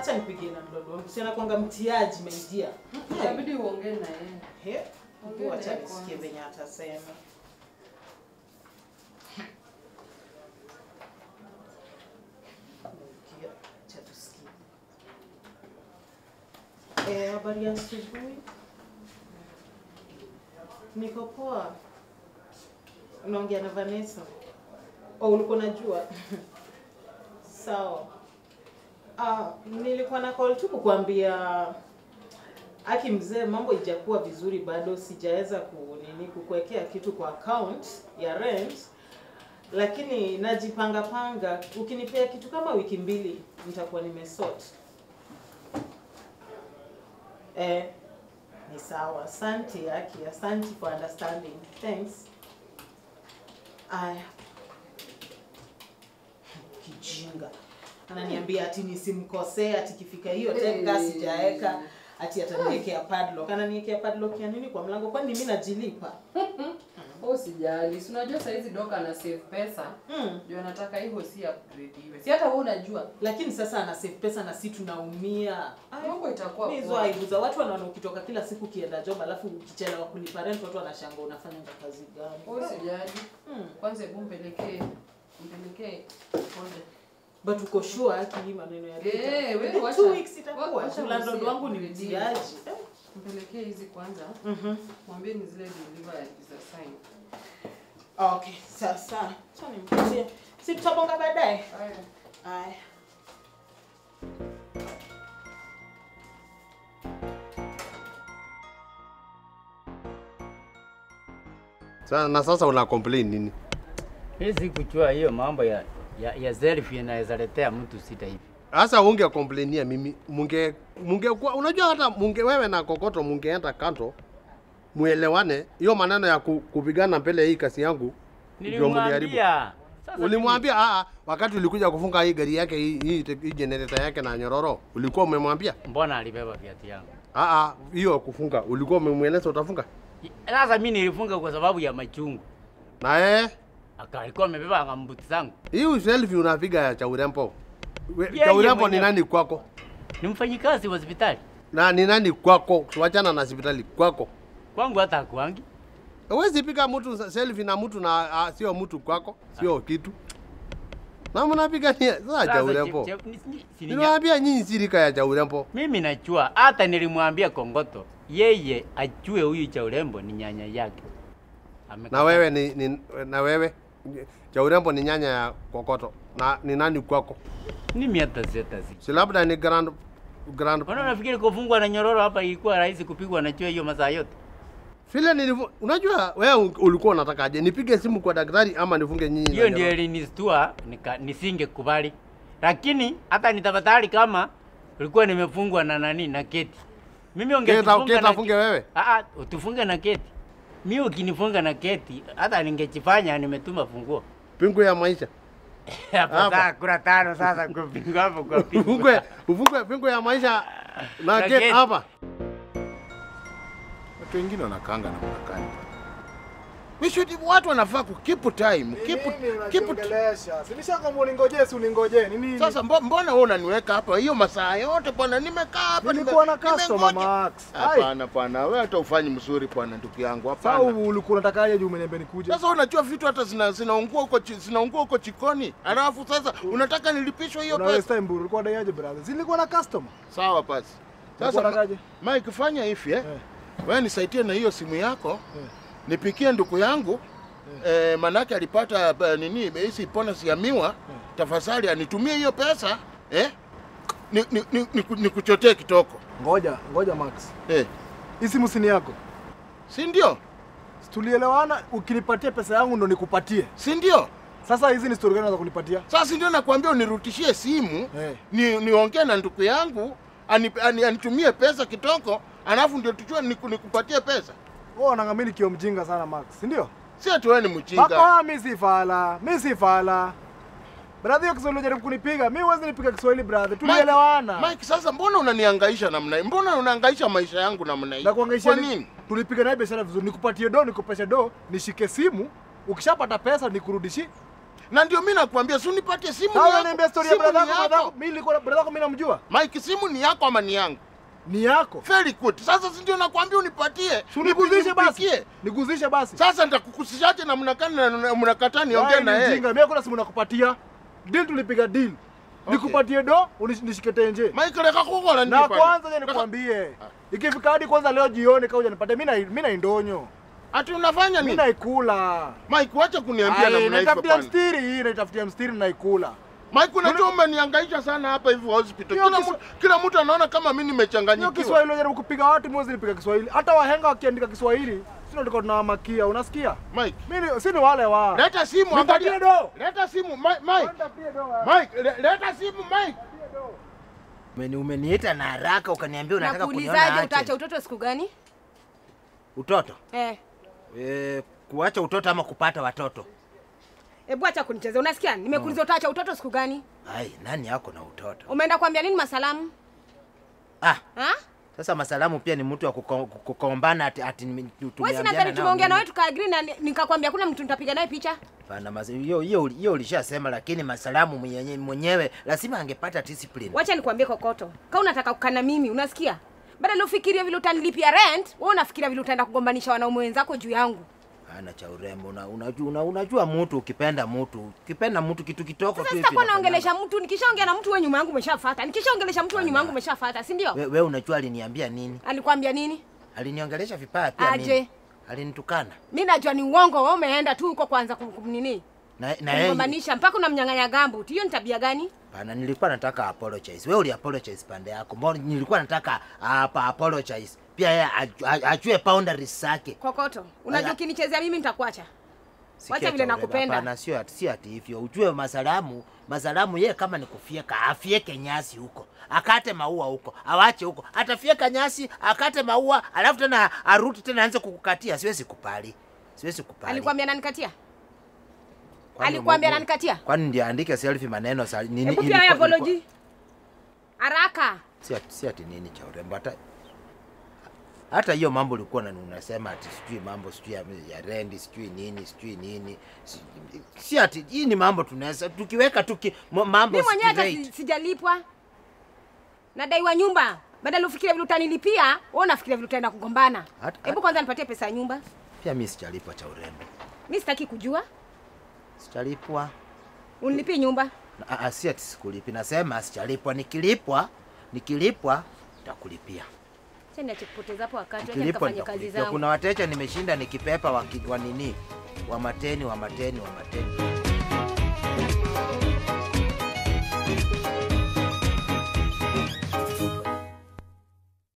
Acha nipigie na mdogo wangu. Si anakuanga mtiaji maidia. Inabidi uongee na yeye. He? Ongea Acha naye nisikie kwanza. venye atasema. Sikia, acha tusikie. Eh, habari ya asubuhi. Niko poa. Unaongea na Vanessa? Oh, ulikuwa unajua? Sawa. Ah, nilikuwa na call tu kukuambia Aki mzee, mambo ijakuwa vizuri bado, sijaweza ku nini kukuwekea kitu kwa account ya rent, lakini najipanga panga. Ukinipea kitu kama wiki mbili, nitakuwa nimesort. Eh, ni sawa. Asante Aki, asante for understanding. Thanks. Aya, kijinga ananiambia ati nisimkosee, ati kifika hiyo tenga Hey. sijaeka ati ataniwekea padlock. Ananiwekea padlock ya nini kwa mlango? Kwani mimi najilipa? Wewe usijali. Si unajua saa hizi doka ana save pesa. Mm. Ndio anataka hivyo si upgrade Si hata wewe unajua. Lakini sasa ana save pesa na si tunaumia. Ay, Mambo itakuwa mi hizo poa. aibu za watu wanaona ukitoka kila siku ukienda job alafu ukichelewa kulipa rent watu wanashanga unafanya kazi gani? Wewe usijali. Mm. Kwanza hebu mpelekee mpelekee pole. But uko sure haki hii maneno ya Eh, data? wewe Within wacha- two weeks itakuwa. wa- wacha Landlord usie wangu ni kuredeem. mtiaji. Eh. Mpelekee hizi kwanza. Mhm. Mwambie ni zile deliver za sign. Okay, sasa acha nimpatie. Si tutabonga baadaye. Haya. Aya. Sasa na sasa una complain nini? Hii si kuchua hiyo mambo ya ya, ya selfie inaweza letea mtu sita hivi. Sasa unge complainia mimi munge munge kwa, unajua hata munge wewe na kokoto mungeenda kanto muelewane hiyo maneno ya ku, kupigana mbele ya hii kasi yangu ndio mliharibu. Nilimwambia. Sasa Ulimwambia aa, wakati ulikuja kufunga hii gari yake hii hii, hii generator yake na nyororo, ulikuwa umemwambia mimi, mbona alibeba viatu yangu? aa, hiyo kufunga ulikuwa umemweleza utafunga Sasa mimi nilifunga kwa sababu ya machungu. na yeye Aka alikuwa amebeba ngambuti zangu. hii selfie unapiga ya cha urembo. We- Yeye Cha urembo ni mwenyewe. nani kwako? Ni mfanyikazi wa hospitali. Na ni nani kwako? Wachana na hospitali kwako. Kwangu hata hakuangi. Huwezi piga mtu sa- selfie na mtu na ah, sio mtu kwako, sio kitu. Na mnapiga ni sasa cha urembo. che- che- ni- ni- si ni- Ninawaambia nyinyi sirika ya cha urembo. Mimi najua hata nilimwambia Kongoto yeye ajue huyu cha urembo ni nyanya yake. Amekataa. Na wewe ni, ni na wewe cha urembo ni nyanya ya kokoto. Na ni nani kwako? mimi hata siatasi. Si labda ni grand grand Mbona unafikiri kufungwa na nyororo hapa ilikuwa rahisi kupigwa na chua hiyo masaa yote? vile nilivu, unajua wewe ulikuwa unataka aje nipige simu kwa daktari ama nifunge nyinyi? na Hiyo ndio nyororo? ilinistua nika nisingekubali. Lakini hata nitafadhali kama ulikuwa nimefungwa na nani na keti. Mimi Keta ungejifunga keta na funge wewe. Ah, ah, utufunge na keti. Mimi ukinifunga na keti hata ningejifanya nimetuma funguo. Pingu ya maisha. Hapo Hapa. sasa kura tano sasa kupinga hapo kwa pingu. Ufungwe ufungwe pingu ya maisha na Na gate gate. hapa. Watu wengine wanakaanga na mnakani. We should watu wanafaa ku keep time. Keep keep unajiongelesha. Si nishakwambia uningojee, si uningojee. Ni nini? Sasa mbo- mbona wewe unaniweka hapa hiyo masaa yote bwana? Nimekaa hapa nilikuwa na nime- customer nimengoja. Max. Ai. Hapana, hapana, wewe hata ufanyi mzuri bwana, ndugu yangu. Sasa Hapana. ulikuwa unatakaje juu umeniambia nikuje? Sasa unajua vitu hata zina zinaungua huko chi- zinaungua huko chikoni. Alafu sasa unataka nilipishwe hiyo Una pesa. waste time bro. Ulikuwa daiaje brother? Si nilikuwa na customer. Sawa basi. Ulikuwa Sasa unatakaje? Mike fanya hivi eh. Eh. Wewe nisaidie na hiyo simu yako. Eh. Nipikie ndugu yangu. Eh, manake alipata eh, nini hizi bonus ya miwa. Tafadhali anitumie hiyo pesa eh? Ni, ni, ni, ni, ni kuchotee kitoko Ngoja, ngoja Max. eh. Hii simu si ni yako. Si ndio? Si tulielewana ukinipatia pesa yangu ndo nikupatie. Si ndio? Sasa hizi ni story gani unaweza kunipatia? Sasa si ndio nakwambia unirutishie simu Eh. ni niongee na ndugu yangu ani, ani, anitumie pesa kitoko, alafu ndio tujue niku, nikupatie pesa. Wewe unangamini kio mjinga sana Max, si ndio? Si ati wewe ni mjinga. Bako mimi si fala, mimi si fala. Brother, hiyo Kiswahili unajaribu kunipiga. Mimi huwezi nipiga Kiswahili brother. Tulielewana. Mike, Mike, sasa mbona unanihangaisha namna hii? Mbona unahangaisha maisha yangu namna hii? Na kuangaisha Kwa ni- nini? Tulipiga naye biashara vizuri. Nikupatie do, nikupeshe do, nishike simu. Ukishapata pesa nikurudishie. Na ndio mimi nakwambia, si unipatie simu ni Sasa yako. niambia story ya Simu ni brother yako, brother yako. yako. Mimi nilikuwa brother yako mimi namjua. Mike, simu ni yako ama ni yangu? Ni yako. Very good. Sasa si ndio nakwambia unipatie. Si Uniguzishe basi. Nipigie. Niguzishe basi. Sasa nitakukusishaje na mnakani na na- mnakataa niongee Wewe na ni yeye? mjinga. Mimi kuna simu nakupatia. Deal tulipiga deal. Nikupatie do, unish- nishike tenje. Mike, leka kukola Na kwanza je nikwambie. Ikifika hadi kwanza leo jioni kama hujanipatia mimi na mimi na indonyo. Ati unafanya Mimi nini? naikula. Mike, wacha kuniambia Ai, namna hivyo naitafutia bwana. mstiri hii, naitafutia mstiri naikula. Mike, unajua umenihangaisha sana hapa hivi hospital. Hiyo Kila Kiswa- mtu kila mtu anaona kama mimi Hiyo nimechanganyikiwa. Kiswahili unajaribu kupiga watu mimi nipiga Kiswahili. Hata wahenga wakiandika Kiswahili, sisi ndio tunawamakia. Unasikia? Mike, Mimi si ni wale wa. leta simu Nipatie angalia. do. Leta simu Mike, Mike. Nitafutie do. wewe. Mike, le- leta simu Mike. Umeni, umeniita na haraka ukaniambia unataka kuniona Nakuulizaje, utaacha aje. utoto siku gani? Utoto? Eh, E, kuacha utoto ama kupata watoto? hebu acha kunichezea. Unasikia? Nimekuuliza utaacha utoto siku gani? Ai, nani yako na utoto? Umeenda kuambia nini masalamu? Ah, Ha? sasa masalamu pia ni mtu wa kuko- kukombana ati, ati nime- Wewe si tumeambiana nadhani nao tumeongea na nini? wewe tukaagree na ni- nikakwambia kuna mtu nitapiga naye picha. Hapana, mas- hiyo hiyo hiyo ulishasema, lakini masalamu mwenyewe mwenyewe lazima angepata discipline. Wacha nikwambie kokoto. Kama unataka kukaa na mimi, unasikia? Badala ufikirie vile utanilipia rent, wewe unafikiria vile utaenda kugombanisha wanaume wenzako juu yangu. Hana cha urembo. Una, unajua, una, unajua mtu ukipenda mtu ukipenda mtu kitu kitoko Sasa tu hivi sitakuwa inafanyanga. naongelesha mtu, nikishaongea na mtu wewe nyuma yangu umeshafuata. Nikishaongelesha mtu wewe nyuma yangu umeshafuata, si ndio? We, we unajua aliniambia nini? Alikwambia nini? Aliniongelesha vibaya pia Aje. mimi. Alinitukana. Mimi najua ni uongo, wewe umeenda tu huko kwanza kum, kum nini? Na na yeye Kugombanisha mpaka unamnyang'anya gambu. Hiyo ni tabia gani? Pana, nilikuwa nataka apologize. Wewe uli apologize pande yako. Mbona nilikuwa nataka hapa apologize. Pia yeye aju- aju- ajue boundaries zake. Kokoto, unajua Aya. ukinichezea mimi nitakuacha. Sikia Wacha vile Chaureba, nakupenda. Hapana, sio ati si ati hivyo. Ujue masalamu, masalamu yeye kama ni kufieka, afieke nyasi huko. Akate maua huko. Awache huko. Atafieka nyasi, akate maua, alafu tena arudi tena aanze kukukatia. Siwezi kupali. Siwezi kupali. Alikwambia nanikatia? Kwani Alikwambia Mungu- nanikatia? Kwani ndio andike selfie maneno sa nini? Hebu pia ilikuwa- wewe ilikuwa- apology. Haraka. si ati, si ati nini cha urembo hata hata hiyo mambo ulikuwa na unasema ati sijui mambo sijui ya, ya rendi sijui nini sijui nini si, si ati hii ni mambo tunaweza tukiweka tuki mo- mambo Mimi mwenyewe hata straight. si- sijalipwa. Nadaiwa nyumba. Badala ufikirie vile utanilipia, wewe unafikiria vile utaenda kugombana. Hata- Hebu kwanza nipatie pesa ya nyumba. pia mimi sijalipwa cha urembo Mimi sitaki kujua. sijalipwa Unilipie nyumba. Na- ah, ah, si ati sikulipi nasema sijalipwa nikilipwa nikilipwa nitakulipia Acha niache kupoteza hapo wakati, acha nikilipwa nikafanye kazi nitakulipia zangu. kuna wateja nimeshinda nikipepa wa, ki- wa nini wa mateni wa mateni wa mateni